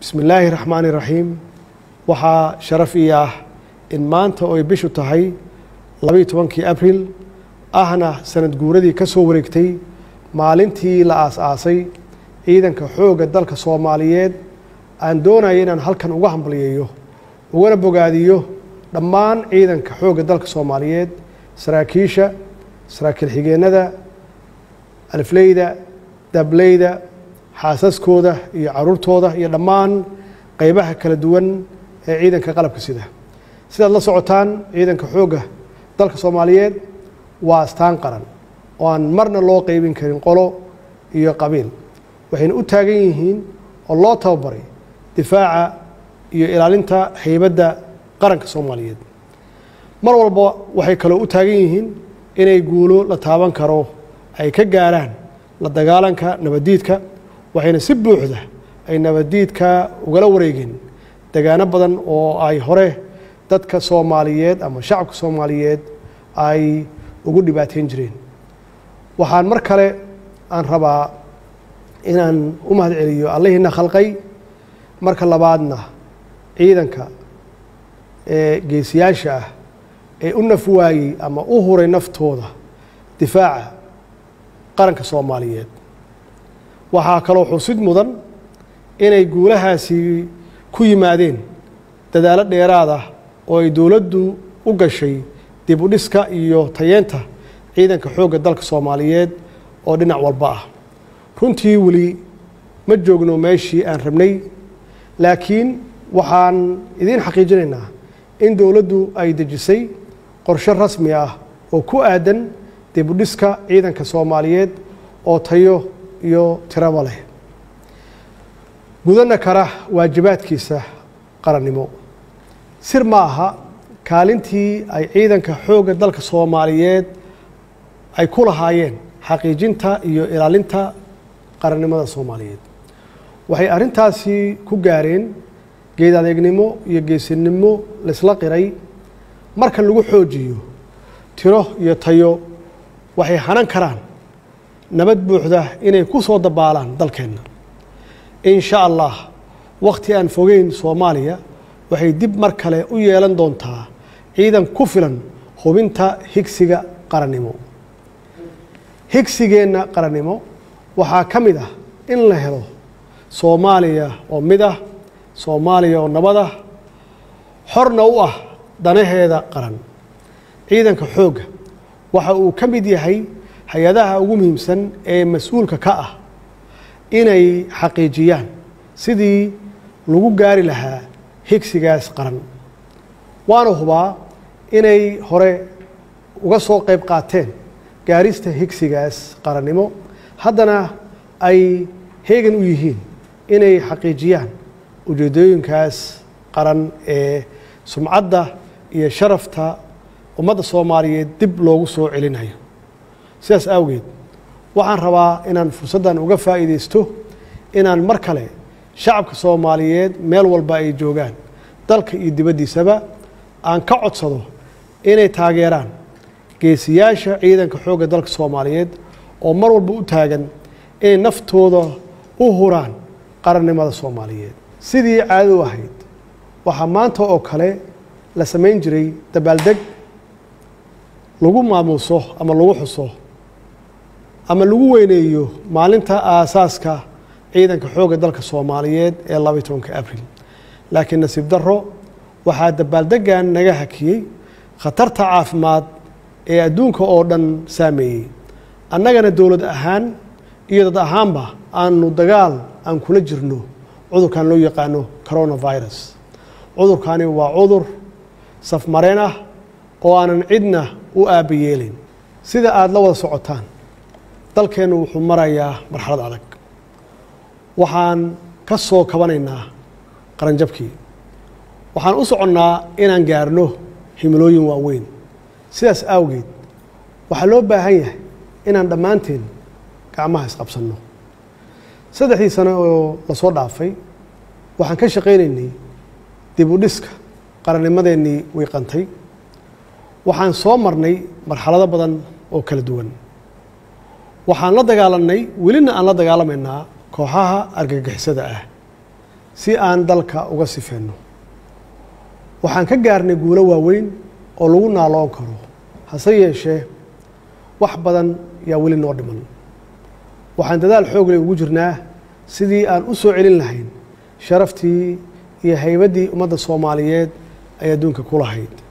bismi illaahi raxmaani raxiim waxaa sharaf ii ah in maanta oo ay bishu tahay labaiyo tobankii abril ahna sanad guuradii ka soo wareegtay maalintii la aas-aasay ciidanka xoogga dalka soomaaliyeed aan doonaya inaan halkan uga hambalyeeyo ugana bogaadiyo dhammaan ciidanka xoogga dalka soomaaliyeed saraakiisha saraakiil xigeennada alifleyda dableyda xaasaskooda iyo caruurtooda iyo dhammaan qeybaha kala duwan ee ciidanka qalabka sida sidaad la socotaan ciidanka xoogga dalka soomaaliyeed waa astaan qaran oo aan marna loo qeybin karin qolo iyo qabiil waxayna u taagan yihiin oo loo tababaray difaaca iyo ilaalinta haybadda qaranka soomaaliyeed mar walba waxay kaloo u taagan yihiin inay guulo la taaban karo ay ka gaaraan la dagaalanka nabaddiidka waxayna si buuxda ay nabaddiidka ugala wareegeen degaano badan oo ay hore dadka soomaaliyeed ama shacabka soomaaliyeed ay ugu dhibaateyn jireen waxaan mar kale aan rabaa inaan u mahad celiyo allahiina khalqay marka labaadna ciidanka ee geesiyaasha ah ee u naf waayey ama u huray naftooda difaaca qaranka soomaaliyeed waxaa kaloo xusid mudan inay guulahaasi ku yimaadeen dadaalo dheeraad ah oo ay dowladdu u gashay dib u dhiska iyo tayeenta ciidanka xoogga dalka soomaaliyeed oo dhinac walba ah runtii weli ma joogno meeshii aan rabnay laakiin waxaan idiin xaqiijinaynaa in dowladdu ay dejisay qorshe rasmi ah oo ku aadan dib u dhiska ciidanka soomaaliyeed oo tayo iyo tiraba leh gudana kara waajibaadkiisa qarannimo sir ma aha kaalintii ay ciidanka xoogga dalka soomaaliyeed ay ku lahaayeen xaqiijinta iyo ilaalinta qarannimada soomaaliyeed waxay arrintaasi ku gaareen geed adeegnimo iyo geesinimo laysla qiray marka lagu xoojiyo tiro iyo tayo waxay hanan karaan nabad buuxda inay ku soo dabaalaan dalkeenna in sha allah wakhti aan fogeyn soomaaliya waxay dib mar kale u yeelan doontaa ciidan ku filan hubinta higsiga qarannimo higsigeenna qarannimo waxaa ka mid ah in la helo soomaaliya oo mid ah soomaaliya oo nabad ah xorna u ah danaheeda qaran ciidanka xoogga waxa uu ka mid yahay hay-adaha ugu muhiimsan ee mas-uulka ka ah inay xaqiijiyaan sidii lagu gaari lahaa higsigaas qaran waana hubaa inay hore uga soo qayb qaateen gaarista higsigaas qarannimo haddana ay heegan u yihiin inay xaqiijiyaan ujeedooyinkaas qaran ee sumcadda iyo sharafta ummadda soomaaliyeed dib loogu soo celinayo sidaas awgeed waxaan rabaa inaan fursaddan uga faa'iidaysto inaan mar kale shacabka soomaaliyeed meel walba ay joogaan dalka iyo dibaddiisaba aan ka codsado inay taageeraan geesiyaasha ciidanka xoogga dalka soomaaliyeed oo mar walba u taagan inay naftooda u huraan qarannimada soomaaliyeed sidii caado u ahayd waxaa maanta oo kale la samayn jiray dabaaldeg lagu maamuuso ama lagu xuso ama lagu weyneeyo maalinta aasaaska ciidanka xoogga dalka soomaaliyeed ee labaiy tobanka abril laakiin nasiib darro waxaa dabaaldeggan naga hakiyey khatarta caafimaad ee adduunka oo dhan saameeyey annagana dowlad ahaan iyo dad ahaanba aanu dagaal aan kula jirno cudurkan loo yaqaano coronavirus cudurkani waa cudur safmareen ah oo aanan cidna u aaba yeelin sida aada la wada socotaan dalkeennu wuxuu marayaa marxalad adag waxaan ka soo kabanaynaa qaranjabkii waxaan u soconnaa inaan gaarno himilooyin waaweyn sidaas awgeed waxaa loo baahan yahay inaan dhammaanteen gacmaha isqabsanno saddexdii sano oo lasoo dhaafay waxaan ka shaqaynaynay dib u dhiska qarannimadeennii wiiqantay waxaan soo marnay marxalado badan oo kala duwan waxaan la dagaalanay welina aan la dagaalamaynaa kooxaha argagixisada ah si aan dalka uga sifeenno waxaan ka gaarnay guulo waaweyn oo lagu naaloon karo hase yeeshee wax badan yaa weli noo dhiman waxaan dadaal xoogle ugu jirnaa sidii aan u soo celin lahayn sharaftii iyo haybaddii ummadda soomaaliyeed ay adduunka ku lahayd